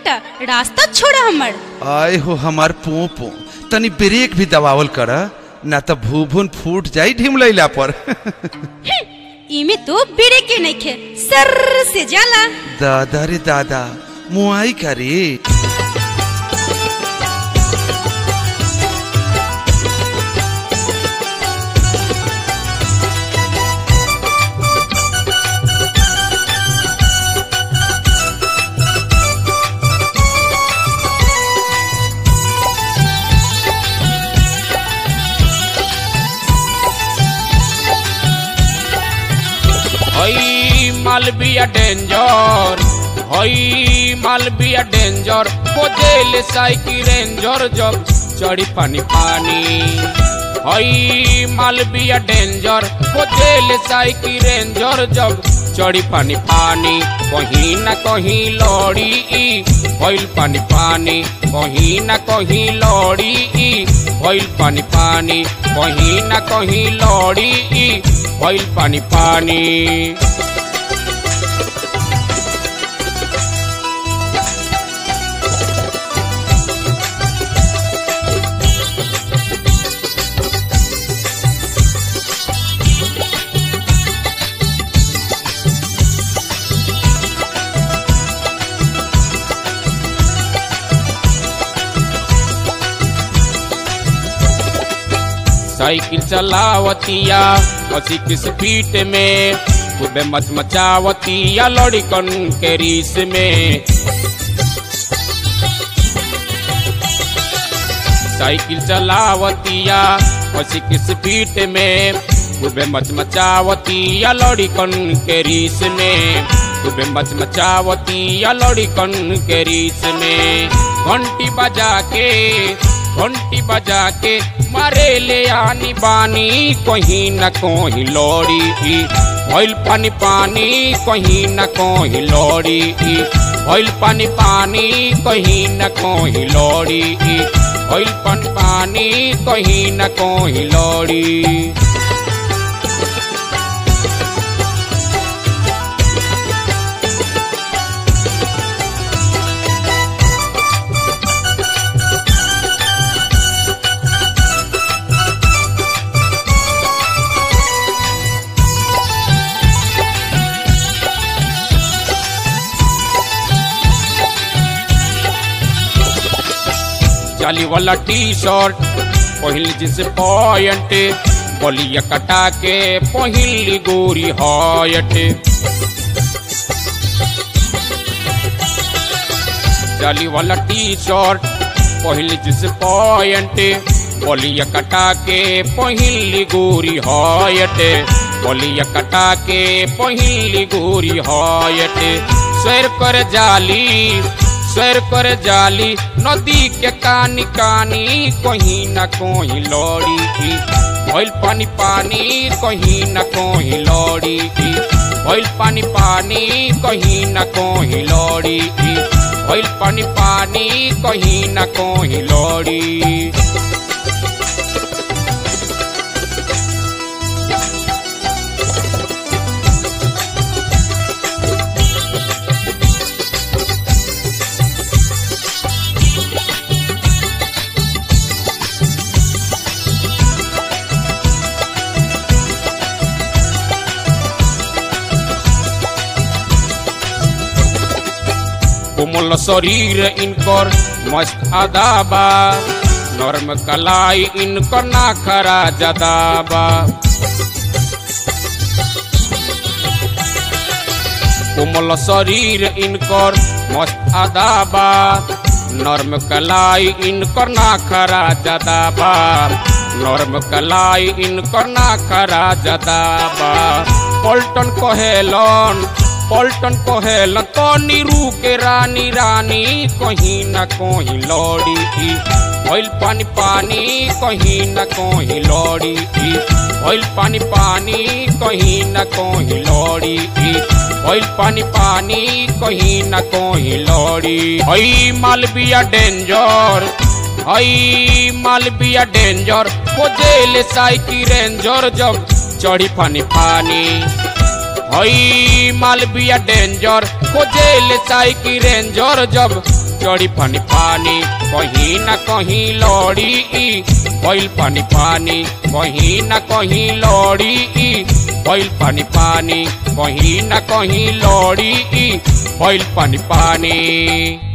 हटा रास्ता छोड़ा हमर आय हो हमार पोपो तनी ब्रेक भी दबावल कर ना तो भूभुन फूट जाई ढिमलैला पर इमे तो बिरे के नइखे सर से जाला दादा रे दादा मुआई का रे हई मालबिया डेंजर हई मालबिया डेंजर खोजेल साइकिल रेंजर जब चढ़ी पानी पानी हई मालबिया डेंजर खोजेल साइकिल रेंजर जब चढ़ी पानी पानी कहीं ना कहीं लड़ी ई भइल पानी पानी कहीं ना कहीं लड़ी ई भइल पानी पानी कहीं ना कहीं लड़ी ई भइल पानी पानी साइकिल चलावतिया अस्सी की स्पीड में खूबे मचमचावतिया लड़कन के रीस में साइकिल चलावतिया अस्सी की स्पीड में खूबे मचमचावतिया लड़कन के रीस में खूबे मचमचावतिया लड़कन के रीस में घंटी बजा के घंटी बजा के मारे ले आनी बानी कहीं न कहीं लौड़ी भइल पानी पानी कहीं न कहीं लौड़ी भइल पानी पानी कहीं न कहीं लौड़ी भइल पानी पानी कहीं न कहीं लौड़ी जाली वाला टी शर्ट पहिल जिस पॉइंट बलिया कटा के पहिल गोरी हॉयट जाली वाला टी शर्ट पहिल जिस पॉइंट बलिया कटा के पहिल गोरी हॉयट बलिया कटा के पहिल गोरी हॉयट सैर कर जाली सैर कर जाली नदी के कानी कानी कहीं न कहीं लौड़ी भइल पानी पानी कहीं न कहीं लौड़ी भइल पानी पानी कहीं न कहीं लौड़ी भइल पानी पानी कहीं न कहीं लौड़ी कोमल शरीर इनकर मस्त अदाबा नर्म कलाई इनकर नाखरा जदाबा कोमल शरीर इनकर मस्त अदाबा नर्म कलाई इनकर नाखरा जदाबा नर्म कलाई इनकर नाखरा जदाबा पलटन कहेलन पलटन कहेल तनी रू के रानी रानी कहीं न कहीं लौड़ी भइल पानी पानी कहीं न कहीं लौड़ी भइल पानी पानी कहीं न कहीं लौड़ी भइल पानी पानी कहीं न कहीं लौड़ी हई मालबिया डेंजर हई मालबिया डेंजर खोजेल साइकिल रेंजर जब चढ़ी पानी पानी हई मालबिया डेंजर खोजेल साइकिल रेंजर जब चढ़ी पानी पानी कहीं न कहीं लड़ी ई भइल पानी पानी कहीं न कहीं लड़ी ई भइल पानी पानी कहीं न कहीं लड़ी ई भइल पानी पानी